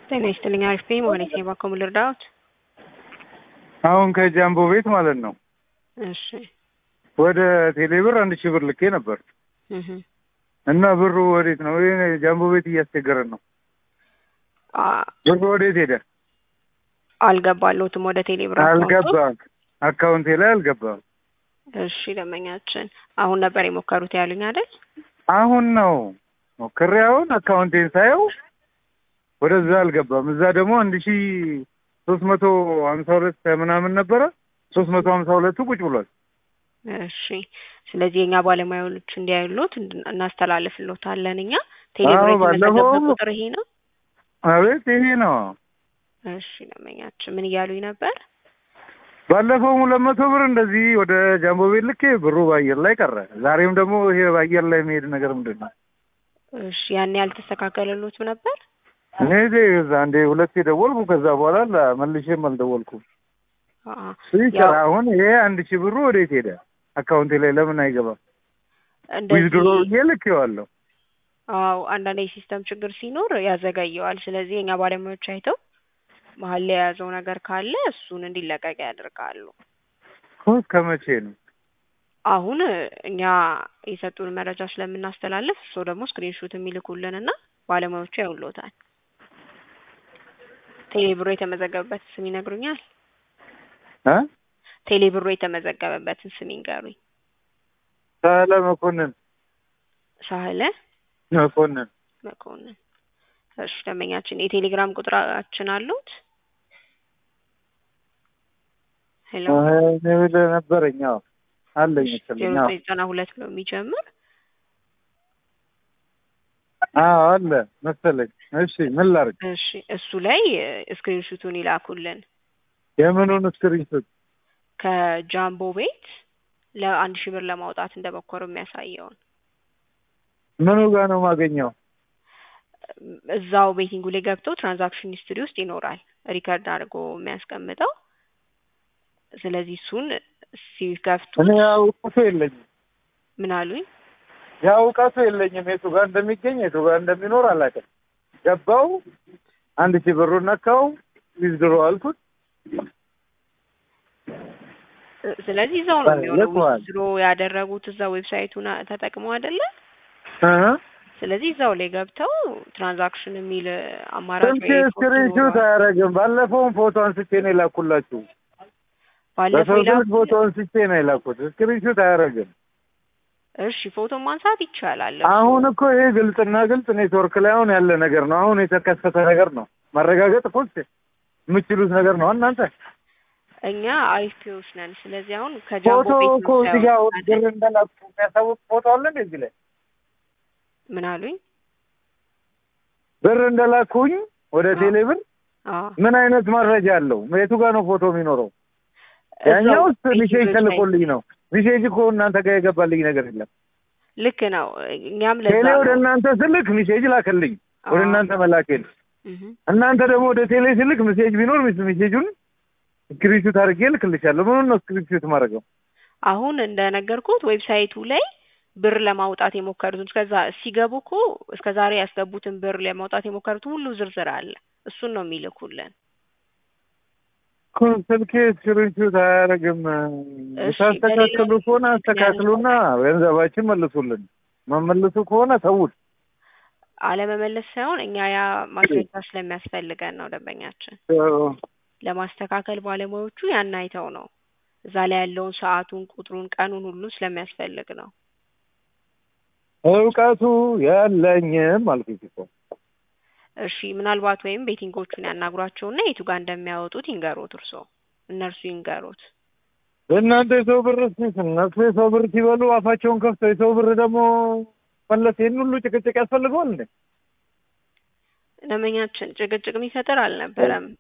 ጤና ይስጥልኝ። አሪፍ ነኝ። መሆኔት ነው ባኮ ምን ልርዳዎት? አሁን ከጃምቦ ቤት ማለት ነው እሺ ወደ ቴሌብር አንድ ሺህ ብር ልኬ ነበር እህ እና ብሩ ወዴት ነው? ይሄ ጃምቦ ቤት እያስቸገረን ነው። አ ብሩ ወዴት ሄደ? አልገባለሁትም ወደ ቴሌብር አካውንቱ። አልገባም። አካውንቴ ላይ አልገባም። እሺ ደንበኛችን አሁን ነበር የሞከሩት ያሉኝ አይደል? አሁን ነው ሞክሬ አሁን አካውንቴን ሳየው ወደዛ አልገባም። እዛ ደግሞ አንድ ሺህ ሶስት መቶ ሀምሳ ሁለት ምናምን ነበረ። ሶስት መቶ ሀምሳ ሁለቱ ቁጭ ብሏል። እሺ ስለዚህ የኛ ባለሙያዎች እንዲያዩሎት እንድ- እናስተላልፍሎታለን። እኛ ቴሌብር አዎ፣ ባለፈው- የተመዘገበ ቁጥር ይሄ ነው። አቤት ይሄ ነው። እሺ ደንበኛችን ምን እያሉኝ ነበር? ባለፈው ሁለት መቶ ብር እንደዚህ ወደ ጃምቦ ቤት ልኬ ብሩ በአየር ላይ ቀረ። ዛሬም ደግሞ ይሄ በአየር ላይ የሚሄድ ነገር ምንድን ነው? እሺ ያኔ ያልተስተካከለሎት ነበር? እኔ እዛ አንዴ ሁለቴ ደወልኩ። ከዛ በኋላ ላ- መልሼም አልደወልኩም። አአ ሲቀር ያው አሁን ይሄ አንድ ሺህ ብሩ ወዴት ሄደ? አካውንቴ ላይ ለምን አይገባም? ዊዝድሮ እንደዚህ ብዬ ልኬዋለሁ። አዎ አንዳንድ የሲስተም ችግር ሲኖር ያዘገየዋል። ስለዚህ የኛ ባለሙያዎች አይተው መሀል ላይ የያዘው ነገር ካለ እሱን እንዲለቀቅ ያደርጋሉ። ኮስ ከመቼ ነው? አሁን እኛ የሰጡን መረጃ ስለምናስተላልፍ እሱ ደግሞ ስክሪንሾት የሚልኩልን እና ባለሙያዎቹ ያውሎታል። ቴሌብሮ የተመዘገበበት ስም ይነግሩኛል? እ ቴሌብሮ የተመዘገበበትን ስም ይንገሩኝ። ሳህለ መኮንን ሳህለ መኮንን መኮንን። እሺ ደንበኛችን የቴሌግራም ቁጥራችን አሉት? ሄሎ እኔ ብለህ ነበረኝ። አዎ አለኝ ዜሮ መሰለኝ። አዎ ዘጠኝ ዘጠና ሁለት ብሎ የሚጀምር አዎ አለ መሰለኝ። እሺ ምን ላድርግ? እሺ እሱ ላይ ስክሪንሹቱን ይላኩልን የምኑን ስክሪንሾት? ከጃምቦ ቤት ለአንድ ሺህ ብር ለማውጣት እንደሞከሩ የሚያሳየውን ምኑ ጋር ነው የማገኘው? እዛው ቤቲንጉ ላይ ገብቶ ትራንዛክሽን ሂስትሪ ውስጥ ይኖራል ሪከርድ አድርጎ የሚያስቀምጠው። ስለዚህ እሱን ሲከፍቱ እኔ ያው እውቀቱ የለኝም። ምን አሉኝ? ያው እውቀቱ የለኝም። የቱ ጋር እንደሚገኝ የቱ ጋር እንደሚኖር አላውቅም። ገባው አንድ ሺህ ብሩን ነካው፣ ዊዝድሮ አልኩት። ስለዚህ እዛው ነው የሚሆነው። ልኳል። ዊዝድሮ ያደረጉት እዛ ዌብሳይቱን ተጠቅመው አይደለ? እ ስለዚህ እዛው ላይ ገብተው ትራንዛክሽን የሚል አማራጭ ስንት ወይ ፎቶ ስክሪንሾት ይኖረዋል። አያደርግም። ባለፈውም ፎቶ አንስቼ ነው የላኩላችሁ። ባለፈው በሰው ስልክ ይላኩ። ፎቶ አንስቼ ነው የላኩት። ስክሪንሾት አያደርግም። እሺ ፎቶ ማንሳት ይቻላል። አሁን እኮ ይሄ ግልጽና ግልጽ ኔትወርክ ላይ አሁን ያለ ነገር ነው። አሁን የተከሰተ ነገር ነው። ማረጋገጥ እኮ የምችሉት ነገር ነው እናንተ እኛ አይፒዎች ነን። ስለዚህ አሁን ከጃምቦ ፎቶ ቤት እኮ ነው እዚህ ጋር ሳይሆን ብር እንደላኩ የሚያሳውቅ ፎቶ አለ እንደ እዚህ ላይ ምን አሉኝ? ብር እንደላኩኝ ወደ አዎ። ቴሌ ብር አዎ ምን አይነት መረጃ አለው? የቱ ጋር ነው ፎቶ የሚኖረው? ያኛው እዛው ውስጥ ሚሴጅ ቤቲንግ ተልኮልኝ ነው። ሚሴጅ እኮ እናንተ ጋር የገባልኝ ነገር የለም። ልክ ነው። እኛም ለዛ ቴሌ ወደ ነው እናንተ ስልክ ሚሴጅ ላከልኝ ወደ አዎ። እናንተ መላኬን። እህ እናንተ ደግሞ ወደ ቴሌ ስልክ ሚሴጅ ቢኖር ሚስ- ሚሴጁን ስክሪንሹት አድርጌ ልክልሻለሁ። ምኑን ነው ስክሪንሹት ማድረገው? አሁን እንደነገርኩት ዌብሳይቱ ላይ ብር ለማውጣት የሞከሩትን እስከዛ ሲገቡ እኮ እስከ ዛሬ ያስገቡትን ብር ለማውጣት የሞከሩትን ሁሉ ዝርዝር አለ። እሱን ነው የሚልኩልን። እኮ ስልኬ ስክሪንሹት አያደርግም። እሺ፣ ታስተካክሉ በሌላ ከሆነ አስተካክሉና ገንዘባችን መልሱልን። መመልሱ ከሆነ ተውት። አለመመለስ ሳይሆን እኛ ያ ማስረጃ ስለሚያስፈልገን ነው ደንበኛችን ለማስተካከል ባለሙያዎቹ ያን አይተው ነው እዛ ላይ ያለውን ሰዓቱን፣ ቁጥሩን፣ ቀኑን ሁሉ ስለሚያስፈልግ ነው። እውቀቱ የለኝም አልኩት እኮ። እሺ ምናልባት ወይም ቤቲንጎቹን ያናግሯቸውና የቱ ጋር እንደሚያወጡት ይንገሩት። እርሶ እነርሱ ይንገሩት። እናንተ የሰው ብር ስ እነሱ የሰው ብር ሲበሉ አፋቸውን ከፍተው የሰው ብር ደግሞ መለስ ይህን ሁሉ ጭቅጭቅ ያስፈልገዋል እንዴ? ደንበኛችን ጭቅጭቅ የሚፈጥር አልነበረም።